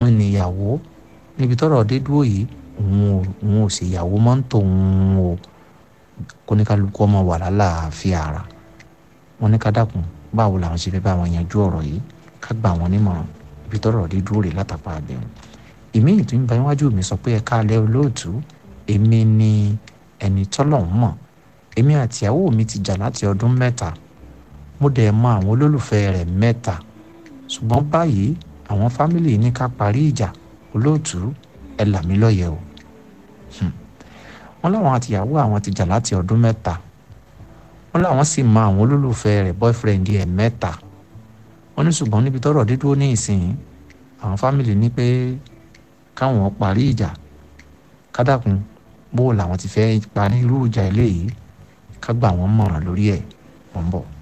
níyàwó níbi tọ́rọ̀ dé dúró yìí òun ò òun ò ṣèyàwó mọ́ ń tòun o kóníkálukú ọmọ wà lálàáfíà ara wọn ní ká dákun báwo làwọn ṣe fẹ́ bá wọn yanjú ọ̀rọ̀ yìí ká gbà wọn nímọ̀ràn ibi tọ́rọ̀ dé dúró rè látàpá àbẹ̀wò èmi ìtú ń bá iwájú mi sọ pé ẹ káalẹ́ olóòtú èmi ni ẹni tọ́lọ̀ ń mọ̀ èmi àtìyàwó mi ti jà láti ọdún mẹ́ta mo dẹ̀ mọ àwọn olólùfẹ́ rẹ̀ mẹ́ta ṣùgbọ́n báyìí àwọn fámìlì ní ká parí ìjà olóòtú ẹ là mí lọ́yẹ̀ o wọ́n láwọn àtìyàwó àwọn ti jà láti ọdún mẹ́ta wọ́n láwọn sì mọ àwọn olólùfẹ́ rẹ̀ boyfriend ẹ̀ mẹ́ta wọ́n ní ṣùgbọ́n níbi tọ́rọ̀ dídúró ní ìsìn àwọn fámìlì ní pé káwọn parí ìjà kádàkùn bó làwọn ti fẹ́ parí irú ìjà eléyìí ká gbà wọ́n mọ̀ràn lórí ẹ̀ wọ́n bọ̀.